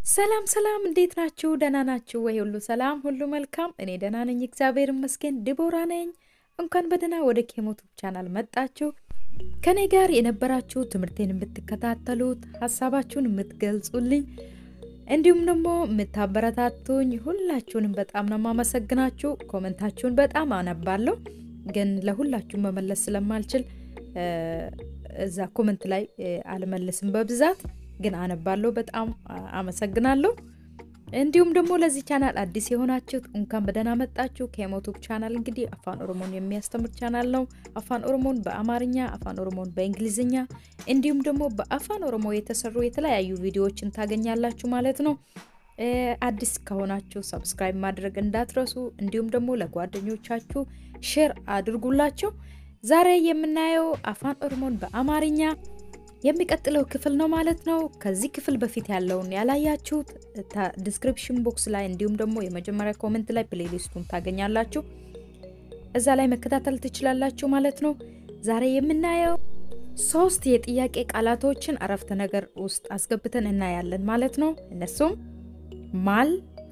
ሰላም ሰላም፣ እንዴት ናችሁ? ደህና ናችሁ ወይ? ሁሉ ሰላም፣ ሁሉ መልካም። እኔ ደህና ነኝ፣ እግዚአብሔር ይመስገን። ዲቦራ ነኝ። እንኳን በደህና ወደ ኬሞቱብ ቻናል መጣችሁ። ከኔ ጋር የነበራችሁ ትምህርቴን የምትከታተሉት ሀሳባችሁን የምትገልጹልኝ እንዲሁም ደግሞ የምታበረታቱኝ ሁላችሁንም በጣም ነው የማመሰግናችሁ። ኮመንታችሁን በጣም አነባለሁ፣ ግን ለሁላችሁም መመለስ ስለማልችል እዛ ኮመንት ላይ አልመልስም በብዛት ግን አነባለሁ። በጣም አመሰግናለሁ። እንዲሁም ደግሞ ለዚህ ቻናል አዲስ የሆናችሁት እንኳን በደህና መጣችሁ። ከሞቱብ ቻናል እንግዲህ አፋን ኦሮሞን የሚያስተምር ቻናል ነው። አፋን ኦሮሞን በአማርኛ፣ አፋን ኦሮሞን በእንግሊዝኛ እንዲሁም ደግሞ በአፋን ኦሮሞ የተሰሩ የተለያዩ ቪዲዮዎችን ታገኛላችሁ ማለት ነው። አዲስ ከሆናችሁ ሰብስክራይብ ማድረግ እንዳትረሱ፣ እንዲሁም ደግሞ ለጓደኞቻችሁ ሼር አድርጉላቸው። ዛሬ የምናየው አፋን ኦሮሞን በአማርኛ የሚቀጥለው ክፍል ነው ማለት ነው። ከዚህ ክፍል በፊት ያለውን ያላያችሁት ዲስክሪፕሽን ቦክስ ላይ እንዲሁም ደግሞ የመጀመሪያ ኮመንት ላይ ፕሌሊስቱን ታገኛላችሁ። እዛ ላይ መከታተል ትችላላችሁ ማለት ነው። ዛሬ የምናየው ሶስት የጥያቄ ቃላቶችን አረፍተ ነገር ውስጥ አስገብተን እናያለን ማለት ነው። እነሱም ማል፣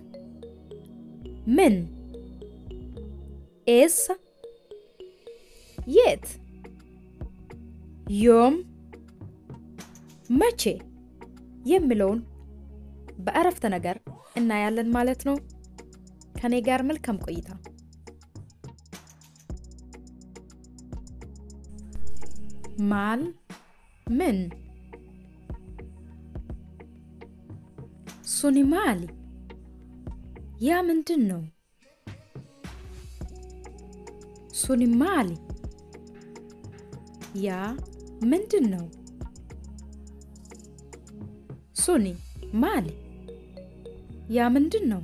ምን፣ ኤስ፣ የት፣ ዮም መቼ የሚለውን በአረፍተ ነገር እናያለን ማለት ነው። ከኔ ጋር መልካም ቆይታ። ማል ምን ሱኒ ማሊ ያ ምንድን ነው? ሱኒ ማሊ ያ ምንድን ነው? ሱኒ ማሊ ያ ምንድን ነው?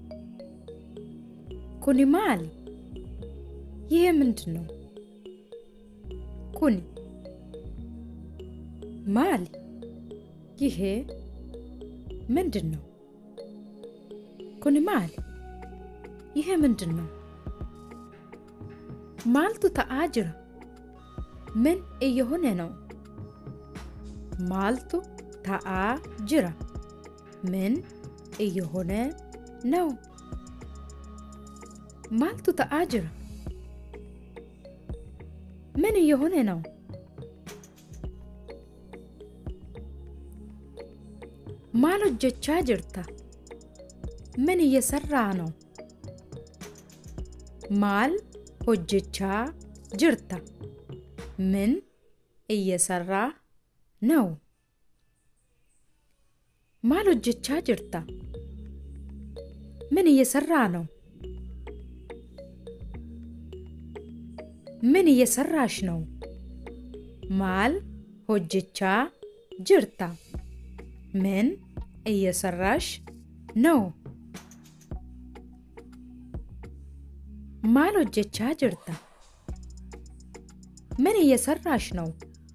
ኩኒ ማሊ ይሄ ምንድን ነው? ኩኒ ማሊ ይሄ ምንድን ነው? ኩኒ ማሊ ይሄ ምንድን ነው? ማልቱ ተአጅራ ምን እየሆነ ነው? ማልቱ ታአ ጅራ ምን እየሆነ ነው? ማልቱ ታአ ጅራ ምን እየሆነ ነው? ማል ሆጀቻ ጅርታ ምን እየሰራ ነው? ማል ሆጀቻ ጅርታ ምን እየሰራ ነው? ማል ሆጀቻ ጅርታ ምን እየሰራ ነው? ምን እየሰራሽ ነው? ማል ሆጀቻ ጅርታ ምን እየሰራሽ ነው? ማል ሆጀቻ ጅርታ ምን እየሰራሽ ነው?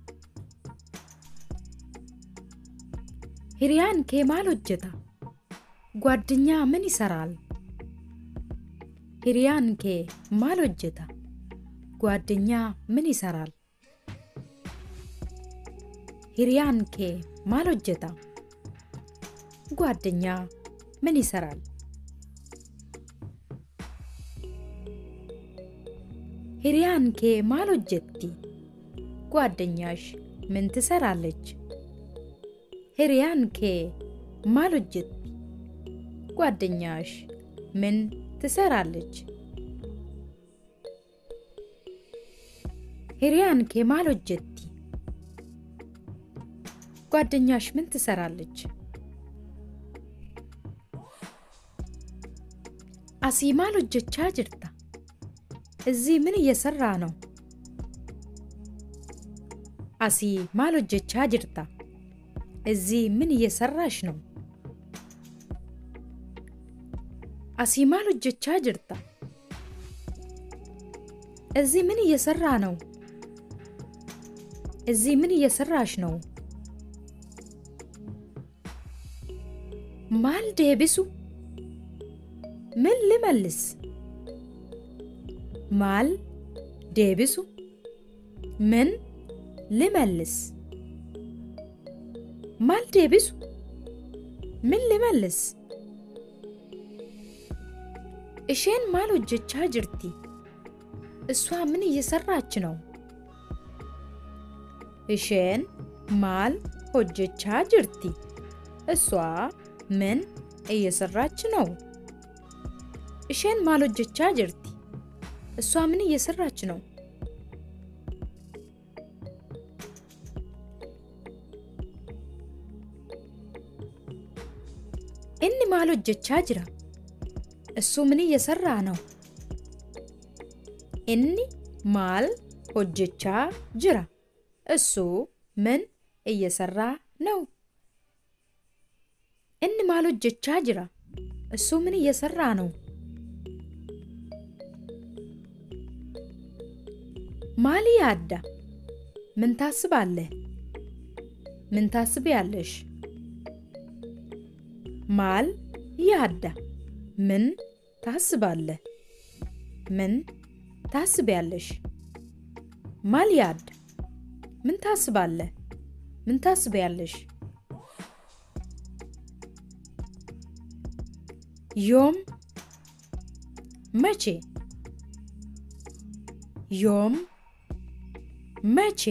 ሂሪያን ኬ ማል ሆጀታ ጓደኛ ምን ይሰራል? ሂሪያን ኬ ማል ሆጀታ ጓደኛ ምን ይሰራል? ሂሪያን ኬ ማል ሆጀታ ጓደኛ ምን ይሰራል? ሂሪያን ኬ ማል ሆጀቲ ጓደኛሽ ምን ትሰራለች? ሂሪያን ኬ ማል ሆጀቲ ጓደኛሽ ምን ትሰራለች? ሂሪያን ኬ ማል ሆጀቲ ጓደኛሽ ምን ትሰራለች? አሲ ማል ሆጀቻ ጅርታ እዚህ ምን እየሰራ ነው? አሲ ማል ሆጀቻ ጅርታ እዚህ ምን እየሰራሽ ነው? አሲ ማል ሆጀቻ ጅርታ እዚህ ምን እየሰራ ነው? እዚህ ምን እየሰራሽ ነው? ማል ዴቢሱ ምን ልመልስ? ማል ዴቢሱ ምን ልመልስ? ማል ዴቢሱ ምን ልመልስ? እሼን ማል ሆጀቻ ጅርቲ? እሷ ምን እየሰራች ነው? እሼን ማል ሆጀቻ ጅርቲ? እሷ ምን እየሰራች ነው? እሼን ማል ሆጀቻ ጅርቲ? እሷ ምን እየሰራች ነው? inni maal hojjechaa jira? እሱ ምን እየሰራ ነው? inni maal hojjechaa jira? እሱ ምን እየሰራ ነው? inni maal hojjechaa jira? እሱ ምን እየሰራ ነው? ማል ያዳ ምን ታስባለህ? ምን ታስቢያለሽ? ማል ያዳ ምን ታስባለህ? ምን ታስቢያለሽ? ማል ያድ ምን ታስባለህ? ምን ታስቢያለሽ? ዮም መቼ ዮም መቼ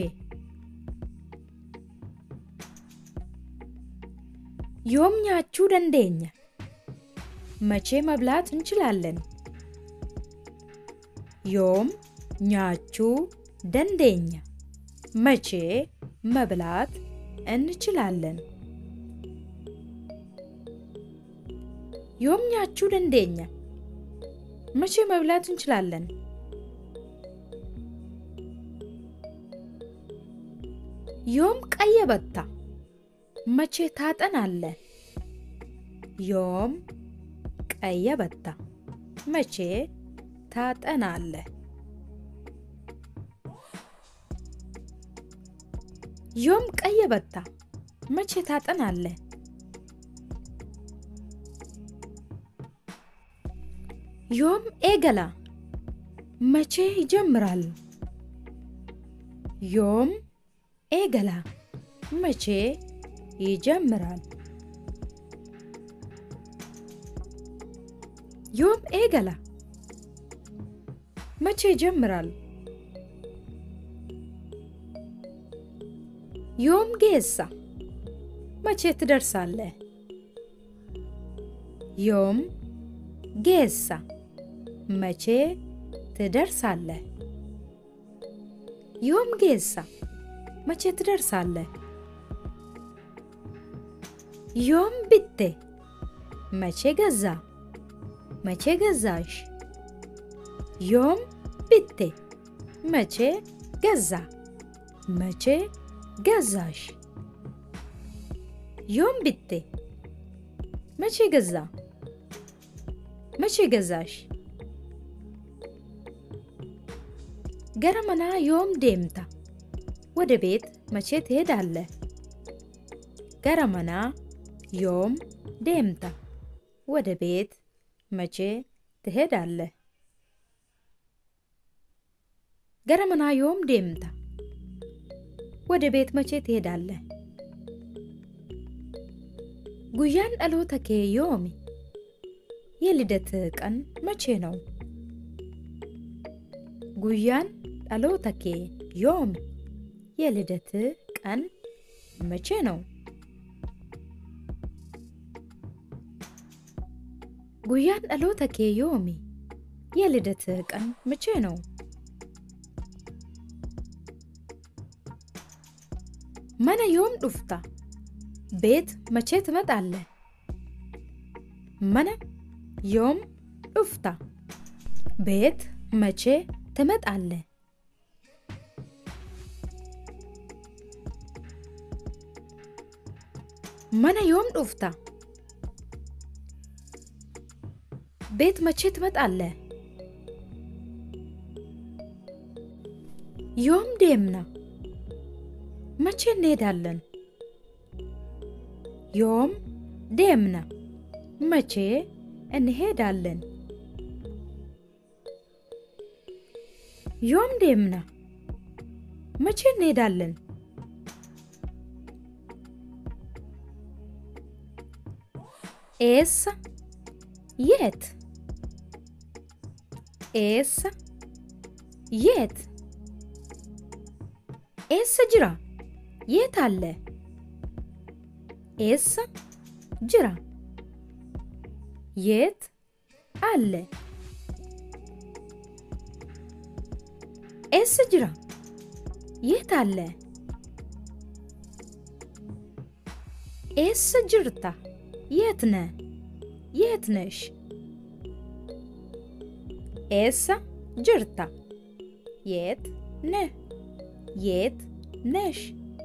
ዮም ኛችሁ ደንደኛ መቼ መብላት እንችላለን? ዮም ኛችሁ ደንደኛ መቼ መብላት እንችላለን? ዮም ኛችሁ ደንደኛ መቼ መብላት እንችላለን? ዮም ቀየበታ መቼ ታጠናለህ? ዮም ቀየበታ መቼ ታጠናለህ? ዮም ቀየበታ መቼ ታጠናለህ? ዮም ኤገላ መቼ ይጀምራል? ዮም ኤገላ መቼ ይጀምራል? ዮም ኤገላ መቼ ይጀምራል? ዮም ጌሳ መቼ ትደርሳለህ? ዮም ጌሳ መቼ ትደርሳለህ? ዮም ጌሳ መቼ ትደርሳለህ? ዮም ብቴ መቼ ገዛ መቼ ገዛሽ? ዮም ብቴ መቼ ገዛ መቼ ገዛሽ? ዮም ብቴ መቼ ገዛ መቼ ገዛሽ? ገረመና ዮም ዴምታ ወደ ቤት መቼ ትሄዳለህ? ገረመና ዮም ዴምታ ወደ ቤት መቼ ትሄዳለህ? ገረመና ዮም ዴምታ ወደ ቤት መቼ ትሄዳለህ? ጉያን dhaloota kee yoomi? የልደት ቀን መቼ ነው? ጉያን dhaloota kee yoomi? የልደት ቀን መቼ ነው? ጉያን dhaloota kee yoomi? የልደት ቀን መቼ ነው? mana yoom dhufta? ቤት መቼ ትመጣለህ? mana yoom dhufta? ቤት መቼ ትመጣለህ? mana yoom dhufta? ቤት መቼ ትመጣለህ? ዮም ዴምና መቼ እንሄዳለን? ዮም ዴምና መቼ እንሄዳለን? ዮም ዴምና መቼ እንሄዳለን? Eessa? Yeet? Eessa? Yeet? Eessa jira? Yeet አለ? Eessa jira? Yeet አለ? Eessa jira? Yeet አለ? Eessa jirta? Yeet neh? Yeet nesh? Eessa jirta? Yeet neh? Yeet nesh?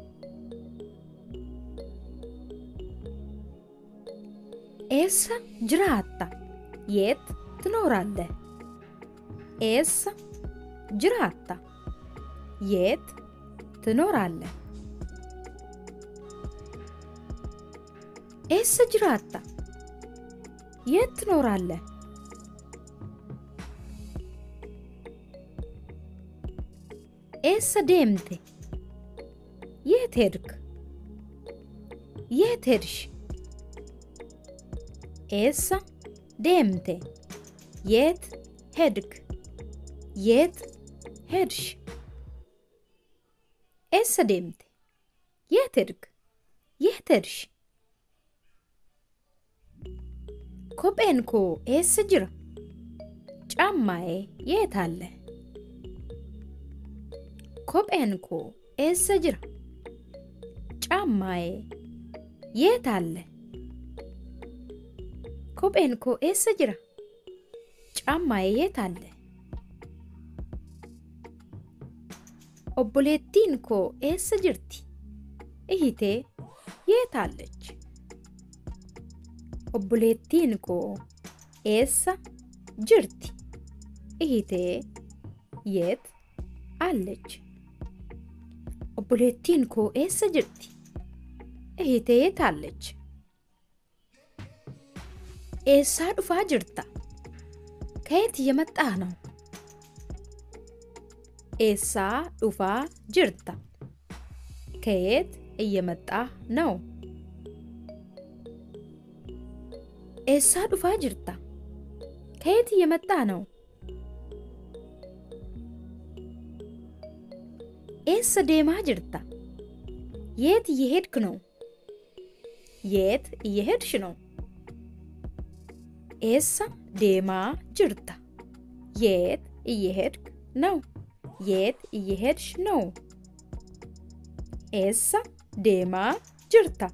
Eessa jiraatta? Yeet ትኖራለህ? Eessa jiraatta? Yeet ትኖራለህ? Eessa jiraatta? Yeet ትኖራለህ? Eessa deemte? Yeet ሄድክ? Yeet ሄድሽ? Eessa deemte? Yeet ሄድክ? Yeet ሄድሽ? Eessa deemte? Yeet ሄድክ? Yeet ሄድሽ? Kopheen koo eessa jira? Caammaa'ee yeet አለ? Kopheen koo eessa jira? Caammaa'ee yeet አለ? Kopheen koo eessa jira? Caammaa'ee yeet አለ? Obboleettiin koo eessa jirti? Ihitee yeet አለች? Obboleettiin koo eessa jirti? Ihitee yeet አለች? Obboleettiin koo eessa jirti? Ihitee yeet አለች? Eessaa dhufaa jirta? ከየት እየመጣህ ነው? Eessaa dhufaa jirta? ከየት እየመጣህ ነው? Eessaa dhufaa jirta? ከየት እየመጣህ ነው? Eessa deemaa jirta? የት እየሄድክ ነው? የት እየሄድሽ ነው? Eessa deemaa jirta? የት እየሄድክ ነው? የት እየሄድሽ ነው? Eessa deemaa jirta?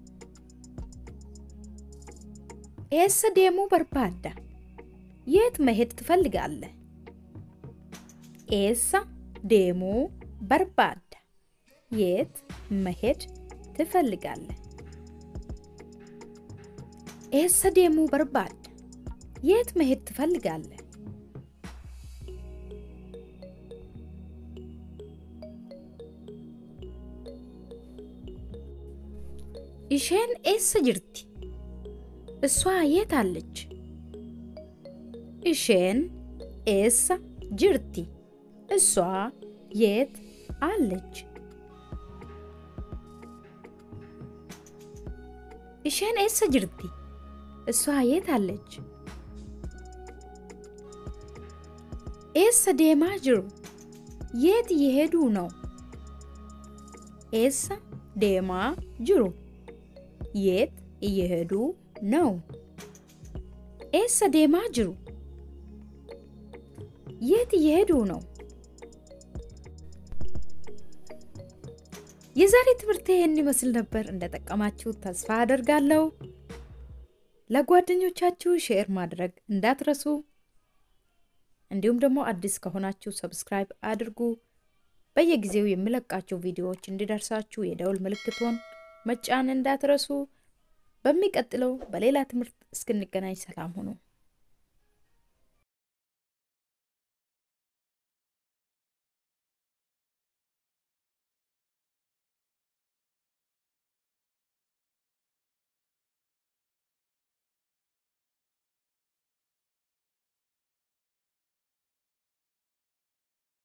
Eessa deemuu barbaadda? የት መሄድ ትፈልጋለህ? Eessa deemuu barbaadda? የት መሄድ ትፈልጋለህ? Eessa deemuu barbaadda? የት መሄድ ትፈልጋለህ? Isheen eessa jirti? እሷ የት አለች? Isheen eessa jirti? እሷ የት አለች? Isheen eessa jirti? እሷ የት አለች? Eessa deemaa jiru? የት እየሄዱ ነው? Eessa deemaa jiru? የት እየሄዱ ነው? Eessa deemaa jiru? የት እየሄዱ ነው? የዛሬ ትምህርት ይህን ይመስል ነበር። እንደጠቀማችሁ ተስፋ አደርጋለሁ። ለጓደኞቻችሁ ሼር ማድረግ እንዳትረሱ። እንዲሁም ደግሞ አዲስ ከሆናችሁ ሰብስክራይብ አድርጉ። በየጊዜው የሚለቃቸው ቪዲዮዎች እንዲደርሳችሁ የደውል ምልክቶን መጫን እንዳትረሱ። በሚቀጥለው በሌላ ትምህርት እስክንገናኝ ሰላም ሁኑ።